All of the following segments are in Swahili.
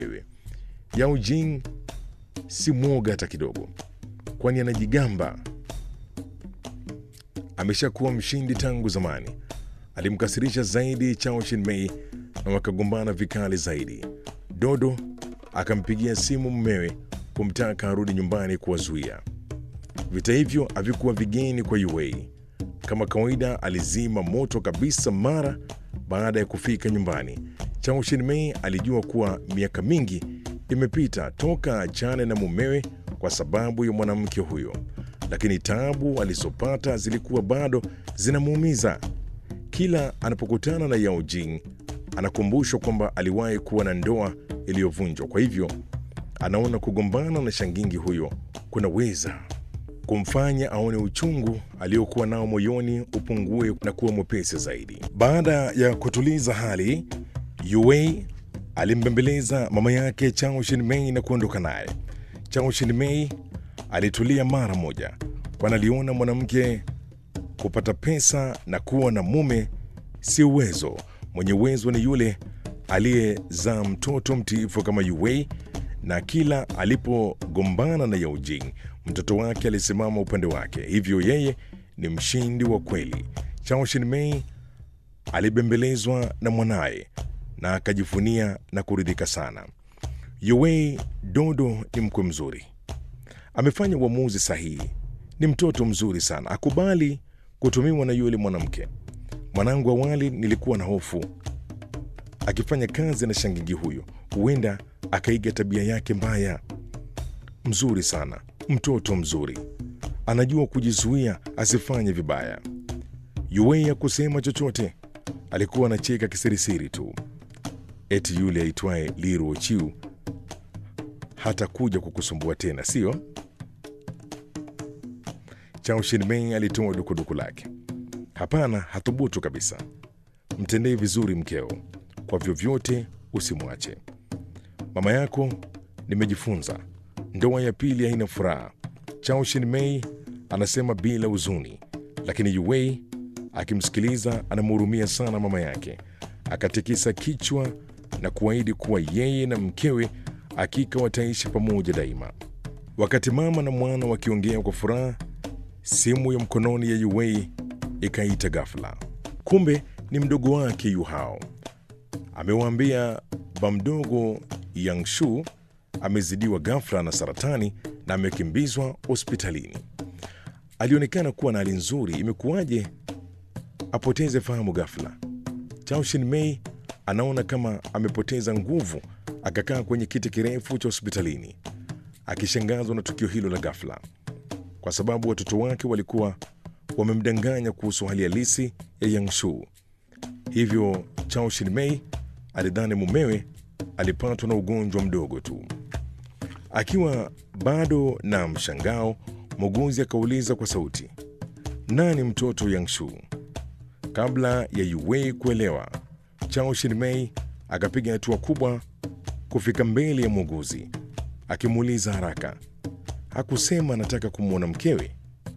Yao Jing si mwoga hata kidogo, kwani anajigamba ameshakuwa mshindi tangu zamani. Alimkasirisha zaidi Chao Shinmei na wakagombana vikali zaidi. Dodo akampigia simu mumewe kumtaka arudi nyumbani kuwazuia. Vita hivyo havikuwa vigeni kwa Yuwei. Kama kawaida, alizima moto kabisa mara baada ya kufika nyumbani. Chao Shinmei alijua kuwa miaka mingi imepita toka achane na mumewe kwa sababu ya mwanamke huyo, lakini taabu alizopata zilikuwa bado zinamuumiza. Kila anapokutana na Yao Jing anakumbushwa kwamba aliwahi kuwa na ndoa iliyovunjwa. Kwa hivyo anaona kugombana na shangingi huyo kunaweza kumfanya aone uchungu aliokuwa nao moyoni upungue na kuwa mwepesi zaidi. Baada ya kutuliza hali, Yuwei alimbembeleza mama yake Chao Shinmei na kuondoka naye. Chao Shinmei alitulia mara moja, kwani aliona mwanamke kupata pesa na kuwa na mume si uwezo. Mwenye uwezo ni yule aliyezaa mtoto mtiifu kama Yuwei, na kila alipogombana na Yao Jing mtoto wake alisimama upande wake, hivyo yeye ni mshindi wa kweli. Chao Shinmei alibembelezwa na mwanaye na akajivunia na kuridhika sana. Yuwei Dodo ni mkwe mzuri, amefanya uamuzi sahihi, ni mtoto mzuri sana, akubali kutumiwa na yule mwanamke. Mwanangu, awali nilikuwa na hofu akifanya kazi na shangingi huyo, huenda akaiga tabia yake mbaya. Mzuri sana, mtoto mzuri, anajua kujizuia asifanye vibaya. Yuwei hakusema chochote, alikuwa anacheka kisirisiri tu. Eti yule aitwaye Liruo Chiu hata kuja kukusumbua tena, sio? Chao Shinmei alitoa dukuduku lake. Hapana, hathubutu kabisa. Mtendee vizuri mkeo, kwa vyovyote usimwache. Mama yako nimejifunza, ndoa ya pili haina furaha. Chao Shinmei anasema bila huzuni, lakini Yuwei akimsikiliza anamhurumia sana mama yake. Akatikisa kichwa na kuahidi kuwa yeye na mkewe hakika wataishi pamoja daima. Wakati mama na mwana wakiongea kwa furaha, simu ya mkononi ya Yuwei ikaita ghafla. Kumbe ni mdogo wake Yuhao. Amewaambia bamdogo Yangshu amezidiwa ghafla na saratani na amekimbizwa hospitalini. Alionekana kuwa na hali nzuri, imekuwaje apoteze fahamu ghafla? Chao Shinmei anaona kama amepoteza nguvu, akakaa kwenye kiti kirefu cha hospitalini akishangazwa na tukio hilo la ghafla, kwa sababu watoto wake walikuwa wamemdanganya kuhusu hali halisi ya Yangshu. Hivyo Chao Shinmei alidhani mumewe alipatwa na ugonjwa mdogo tu. Akiwa bado na mshangao, muuguzi akauliza kwa sauti, nani mtoto Yangshu? Kabla ya Yuwei kuelewa, Chao Shinmei akapiga hatua kubwa kufika mbele ya muuguzi, akimuuliza haraka, hakusema anataka kumwona mkewe?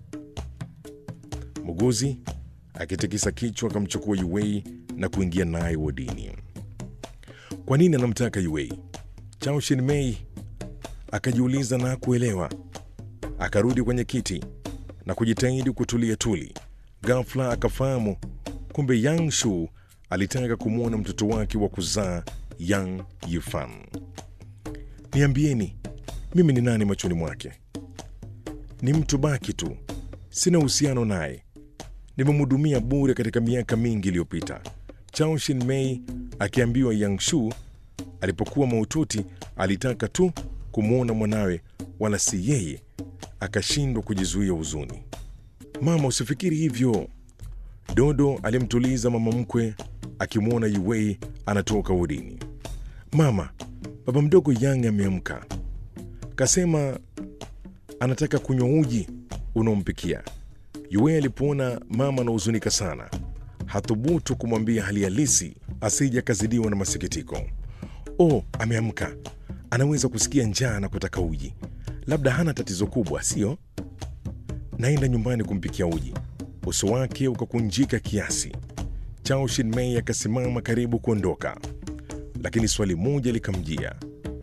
Muuguzi akitikisa kichwa akamchukua Yuwei na kuingia naye wodini. Kwa nini anamtaka Yuwei? Chao Shinmei akajiuliza na kuelewa. Akarudi kwenye kiti na kujitahidi kutulia tuli. Ghafla akafahamu kumbe Yang Shu alitaka kumwona mtoto wake wa kuzaa Yang Yifan. Niambieni, mimi ni nani machoni mwake? Ni mtu baki tu, sina uhusiano naye, nimemhudumia bure katika miaka mingi iliyopita. Chao Shinmei akiambiwa Yang Shu alipokuwa mahututi alitaka tu kumwona mwanawe, wala si yeye, akashindwa kujizuia huzuni. Mama, usifikiri hivyo. Dodo alimtuliza mama mkwe akimwona Yuwei anatoka wodini. Mama, baba mdogo Yang ameamka, kasema anataka kunywa uji unaompikia. Yuwei alipoona mama anahuzunika sana, hathubutu kumwambia hali halisi asije akazidiwa na masikitiko. Oh, ameamka, anaweza kusikia njaa na kutaka uji, labda hana tatizo kubwa, sio? Naenda nyumbani kumpikia uji. Uso wake ukakunjika kiasi. Chao Shinmei akasimama karibu kuondoka, lakini swali moja likamjia.